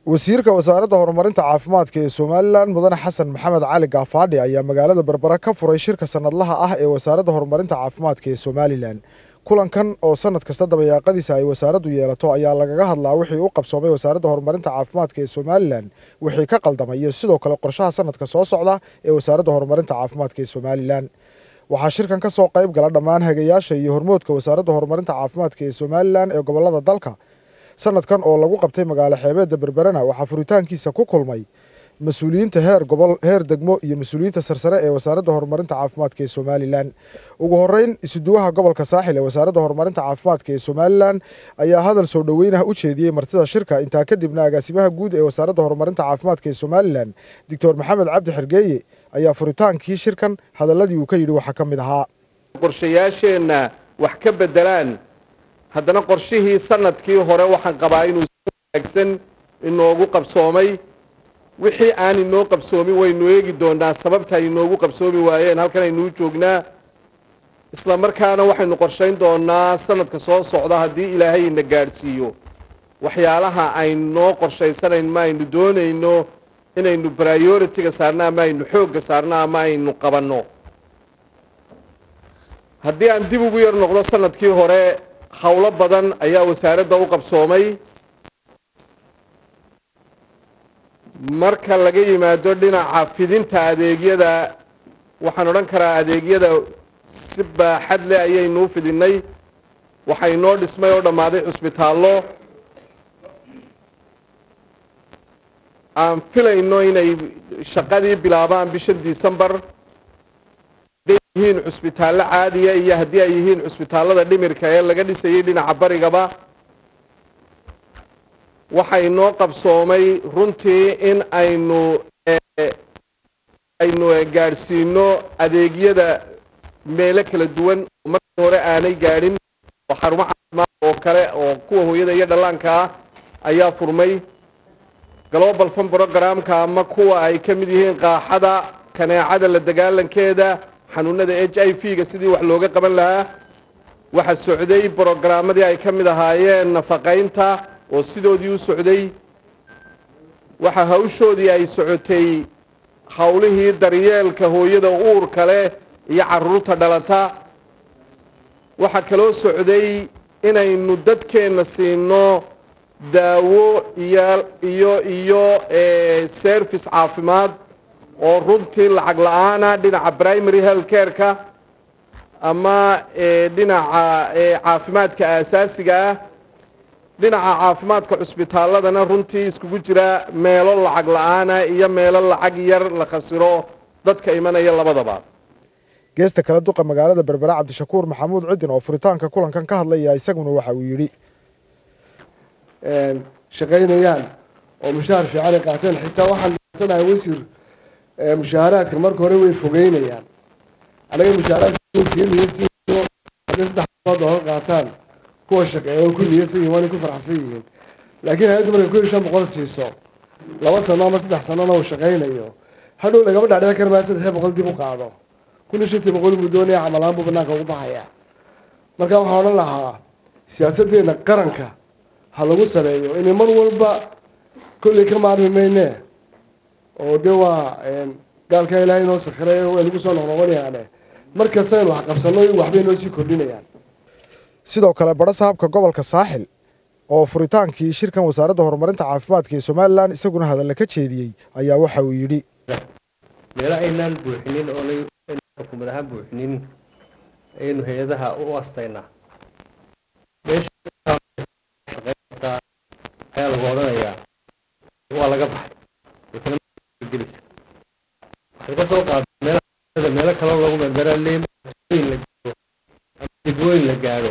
wasiirka wasaaradda horumarinta caafimaadka ee somalilan mudane xasan maxamed cali gaafaadhi ayaa magaalada berbera ka furay shirka sanadlaha ah ee wasaaradda horumarinta caafimaadka ee somalilan kulankan oo sanad kasta dabayaaqadiisa ay wasaaraddu yeelato ayaa lagaga hadlaa wixii u qabsoomay wasaaradda horumarinta caafimaadka ee somalilan wixii ka qaldamay iyo sidoo kale qorshaha sanadka soo socda ee wasaaradda horumarinta caafimaadka ee somalilan waxaa shirkan ka soo qayb gala dhammaan hagayaasha iyo hormoodka wasaaradda horumarinta caafimaadka ee somalilan ee gobolada dalka sanadkan oo lagu qabtay magaalo xeebeedda berberena waxaa furitaankiisa ku kulmay mas-uuliyiinta heer gobol heer degmo iyo mas-uuliyiinta sarsare ee wasaaradda horumarinta caafimaadka ee somalilan ugu horeyn isuduwaha gobolka saaxil ee wasaaradda horumarinta caafimaadka ee somalilan ayaa hadal soo dhoweynah u jeediyey martida shirka intaa kadibna agaasimaha guud ee wasaaradda horumarinta caafimaadka ee somalilan doctor maxamed cabdi xergeeye ayaa furitaankii shirkan hadaladii uu ka yidhi waxaa ka mid ahaa qorshayaasheenna wax ka bedelaan haddana qorshihii sanadkii hore waxaan qabaa inuu si wanaagsan inoogu qabsoomay wixii aan inoo qabsoomin waynu eegi doonaa sababta ay inoogu qabsoomi waayeen halkan aynuu joognaa isla markaana waxaynu qorshayn doonaa sanadka soo socda haddii ilaahay ina gaadhsiiyo waxyaalaha aynoo qorshaysanayn ma aynu doonayno inaynu priority-ga saarno ama aynu xoogga saarno ama aynu qabanno haddii aan dib ugu yar noqdo sanadkii hore howlo badan ayaa wasaaradda u qabsoomay marka laga yimaado dhinaca fidinta adeegyada waxaan odhan karaa adeegyada si baaxad leh ayaynuu fidinay waxaa inoo dhismay oo dhammaaday cusbitaallo aan filayno inay shaqadii bilaabaan bisha decembar hadday yihiin cusbitaallo caadiya iyo haddii ay yihiin cusbitaallada dhimirka ee laga dhisayay dhinaca barigaba waxaa inoo qabsoomay runtii in aynu aynu gaadhsiino adeegyada meelo kala duwan oo markii hore aanay gaadhin oo xarumo caafimaad oo kale oo kuwa hooyada iyo dhallaanka ah ayaa furmay global fun programka ama kuwa ay ka mid yihiin qaaxada kaneecada la dagaalankeeda xanuunada h i v ga sidii wax looga qaban lahaa waxaa socday brogaramadii ay ka mid ahaayeen nafaqaynta oo sidoodii u socday waxaa hawshoodii ay socotay howlihii daryeelka hooyada uurka leh iyo caruurta dhalata waxaa kaloo socday inaynu dadkeenna siino daawo iyo iyo iyo service caafimaad oo runtii lacag la-aana dhinaca primary health care-ka ama dhinaca caafimaadka aasaasiga ah dhinaca caafimaadka cusbitaalladana runtii iskugu jira meelo lacag la-aana iyo meelo lacag yar la khasiro dadka imanaya labadaba geesta kale duqa magaalada berbera cabdishakuur maxamuud cidin oo furitaanka kulankan ka hadlaya isaguna waxa uu yidhi shaqaynayaan oo mushaahar fiican ay qaateen xitaa waxaan sanahay wasiir mushaaharaadka marka hore way fogeynayaan anaga mushaaharaadka hadday saddex doolar qaataan kuwa shaqeeya way ku niyadsan yihin waanay ku farxsan yihiin laakiin hay-addu markay kun iyo shan boqol siiso laba sano ama saddex sanona uu shaqaynayo hadhow lagama dhacdhici kara maa saddex boqol dib u qaado kun iyo shantii boqol buu doonaya camalaan buu banaanka ugu baxaya marka waxaan odhan lahaa siyaasaddeena qaranka ha lagu sareeyo inay mar walba kolley ka maarmi mayne oo dee waa gaalkaa ilaahay inoo sakhiray way nagu soo noqnoqonayaane mar kasta aynu wax qabsanno waxbay noo sii kordhinayaan sidoo kale badha sahabka gobolka saaxil oo furitaankii shirkan wasaaradda horumarinta caafimaadka ee somalilan isaguna hadalla ka jeediyey ayaa waxa uu yidhi meelo aynaan buuxinin oonay xukuumad ahaan buuxinin ayaynu hay-adaha u astaynaa meeshaqeynaysaa ayaa lagu odhanayaa waa laga baxay gelisa waxay ka soo qaaday meela meelo kaloo lagu mermeraa leyn la gaaro ama degwooyin la gaadho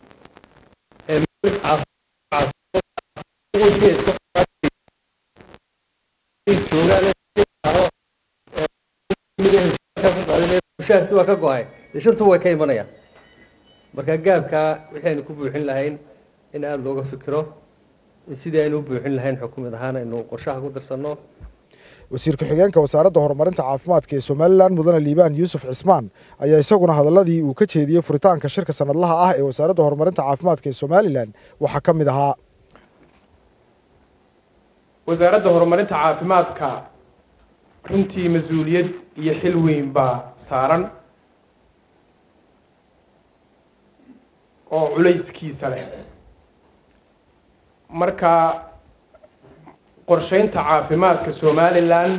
mushaharkii waa ka go-ay dee shantu way ka imanayaan marka gaabkaa wixii aynu ku buuxin lahayn in aada looga fikiro in sidii aynu u buuxin lahayn xukuumad ahaan aynu qorshaha ku darsanno wasiir ku-xigeenka wasaaradda horumarinta caafimaadka ee somalilan mudane liibaan yuusuf cismaan ayaa isaguna hadaladii uu ka jeediyey furitaanka shirka sanadlaha ah ee wasaaradda horumarinta caafimaadka ee somalilan waxaa ka mid ahaa wasaaradda horumarinta caafimaadka runtii mas-uuliyad iyo xil weyn baa saaran oo culayskiisa leh marka qorsheynta caafimaadka somalilan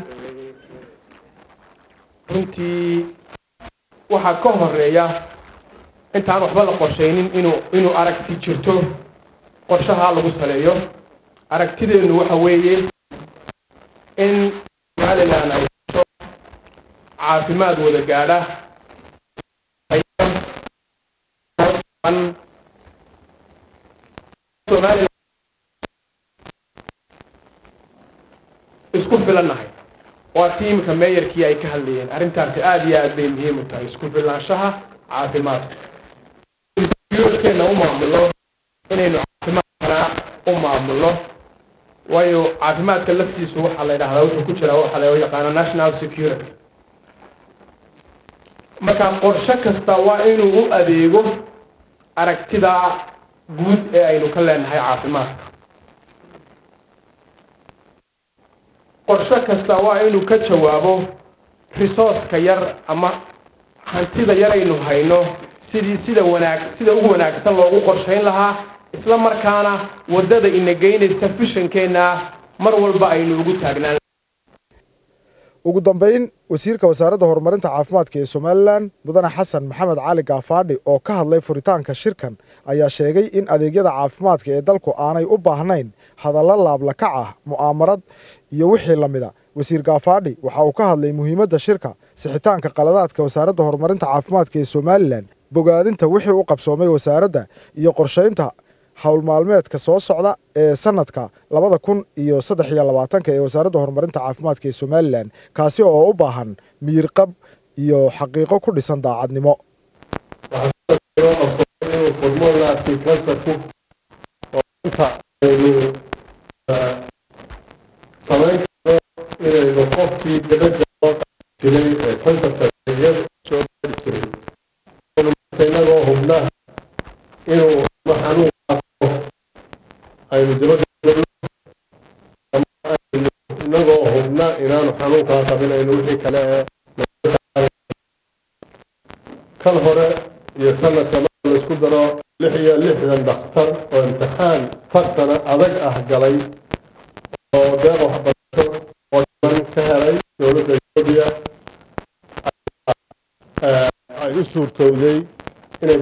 runtii waxaa ka horeeya intaan waxba la qorsheynin inuu inuu aragti jirto qorshahaa lagu saleeyo aragtideennu waxa weeye in somalilan ay hesho caafimaad wada gaadha somalilan isku filannahay waa tiimka meeyarkii ay ka hadlayeen arrintaasi aada iyo aad bay muhiim u tahay isku filnaanshaha caafimaadka keena u maamulno inaynu caafimaadkana u maamulno waayo caafimaadka laftiisu waxaa la yidhahdaa wuxuu ku jiraa waxaa loo yaqaano national security marka qorshe kasta waa inuu u adeego aragtida guud ee aynu ka leenahay caafimaadka qorshe kasta waa inuu ka jawaabo resourceka yar ama hantida yar aynu hayno sidii sida wanaag sida ugu wanaagsan loogu qorshayn lahaa isla markaana waddada ina geynaysa fishankeenna mar walba aynu ugu taagnaan ugu dambeyn wasiirka wasaaradda horumarinta caafimaadka ee somalilan mudane xasan maxamed cali gaafaadhi oo ka hadlay furitaanka shirkan ayaa sheegay in adeegyada caafimaadka ee dalku aanay u baahnayn hadallo laablakac ah mu'aamarad iyo wixii la mida wasiir gaafaadhi waxa uu ka hadlay muhiimadda shirka sixitaanka qaladaadka wasaaradda horumarinta caafimaadka ee somalilan bogaadinta wixii u qabsoomay wasaaradda iyo qorshaynta howlmaalmeedka soo socda ee sanadka labada kun iyo saddex iyo labaatanka ee wasaaradda horumarinta caafimaadka ee somalilan kaasi oo u baahan miyirqab iyo xaqiiqo ku dhisan daacadnimo formulaarkii kansarku oo inta aynu samayn karno inaynu qofkii dabadda loo jiray ee kansarka iyada soo gaari jiray aynu marka inagoo hubnaa inuu ama xanuun qaabo aynu dabadda galno ama aynu inagoo hubnaa inaanu xanuunkaa qabin aynu wixii kale ee kan hore iyo sanadka marka laisku daro lix iyo lixdan dhakhtar oo imtixaan tartana adag ah galay oo deeq waxbarasho oo jaban ka helay dowladda etoobiya ay u suurtowday inay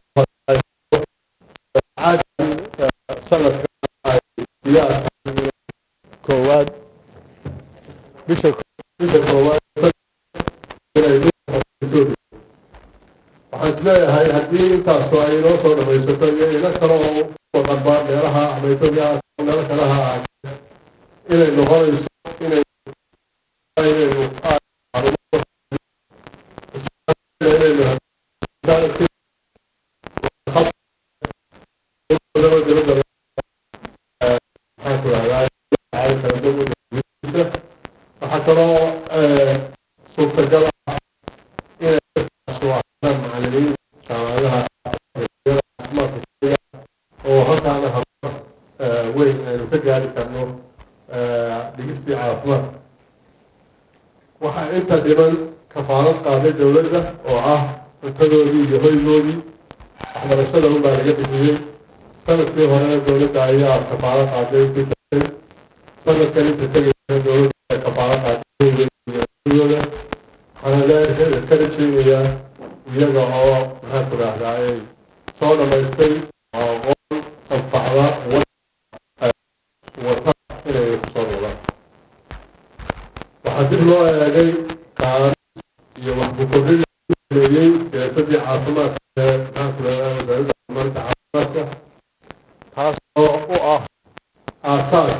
sanadka ay diyaar tahay koowaad bisha bisha koowaad inay etoobiya waxaan isleeyahay haddii intaasu ay inoo soo dhamaysato iyo ilo kale oo waqanba meelaha ama etoobiya meelo kale ha ahaatee inay noqonayso inay inaynu waxaa kaloo suurtagal ah inay macalimiin jaamacadaha caafimaadka oo halkaana horumar weyn aynu ka gaari karno dhigistii caafimaad waxaa inta dhiban kafaalad qaaday dowladda oo ah cuntadoodii iyo hoygoodii waxbarashada unbaa laga bixiyey sanadkii horena dowladda ayaa kafaalad qaaday intii tagtay sanadkan inta tegaysa dowladda kafaalad qaaday hoygooda waxaana ka rajeynayaa iyaga oo maxaan ku raahdaa ay soo dhammaystay oo aqoon anfacda wata inay kusoo noqdaan waxaa dib loo eegay qaaris iyo waxbukorrin sameeyey siyaasaddii caafimaadka ee maxaan ku raahdaa wasaaradda horumarinta caafimaadka taas oo u ah aasaas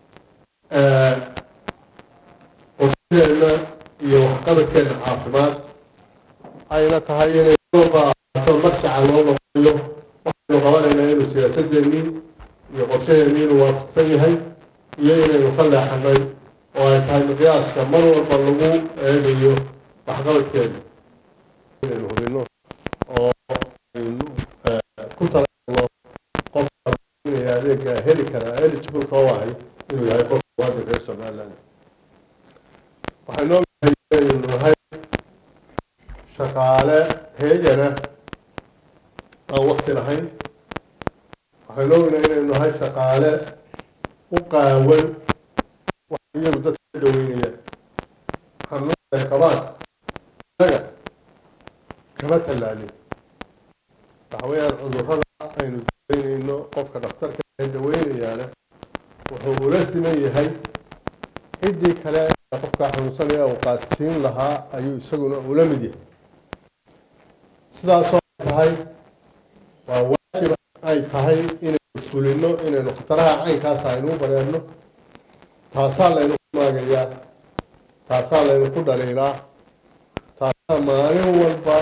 qorshaheena iyo waxqabadkeena caafimaad ayna tahay inay soo qaadato marshaca loo noqoyo waxaynu qabanaynaa inuu siyaasadeennii iyo qorshaheennii inuu waafaqsan yahay iyo inaynu ka leexanay oo ay tahay miqyaaska mar walba lagu eegayo waxqabadkeena inaynu hubino oo aynu ku talagalno qofka inay adeega heli karaa eligible ka u ahay inuu yahay qof muwaadin reer somaliland waxaan ognahay inaynu nahay shaqaale heegana aan wakti lahayn waxaan ognahay inaynu nahay shaqaale u qaawan wax iyagu dadka ka daweynayaan xanuunay qabaan inaga kama tallaalin waxa weeyaan cudurrada aynu daweynayno qofka dhakhtarka ee daweynayaana wuxuu ula siman yahay ciddii kale ee qofka xanuunsanaya uu qaadsiin lahaa ayuu isaguna ula mid yahay sidaasoo ay tahay waa waajib ay tahay inaynu fulino inaynu khataraha caynkaas aynu u bareerno taasaa laynu ku maagayaa taasaa laynu ku dhaliilaa taasaa maalin walba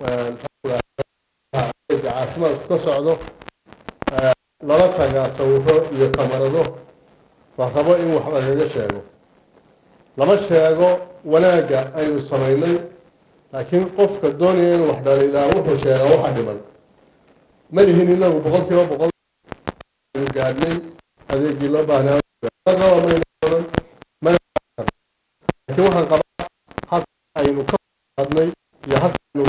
caafimaadku ka socdo lala tagaa sawiro iyo kamarado la rabo in wax lagaga sheego lama sheego wanaagga aynu samaynay laakiin qofka doonaya inuu wax dhaliilaa wuxuu sheegaa waxa dhiman ma lihin inagu boqol kiiba boqol aynu gaadhnay adeegii loo baahnaa raba mayna oran mana laakiin waxaan qabaa had aynu ka qaadnay iyo hadaynu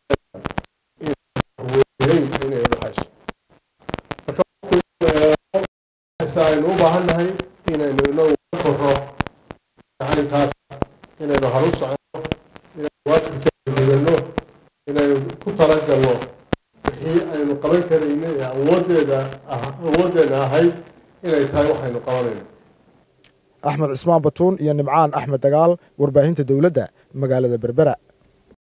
inay dhaxayso marka qofku aynu u baahan nahay inaynu inagu ka korro caynkaas inaynu haru soconno inaynu waajibkeena gudano inaynu ku talagalno wixii aynu qaban karayna ee awoodeeda awooddeena ahayd inay tahay waxaynu qabanayno axmed cismaan batuun iyo nimcaan axmed dagaal warbaahinta dowladda magaalada berbera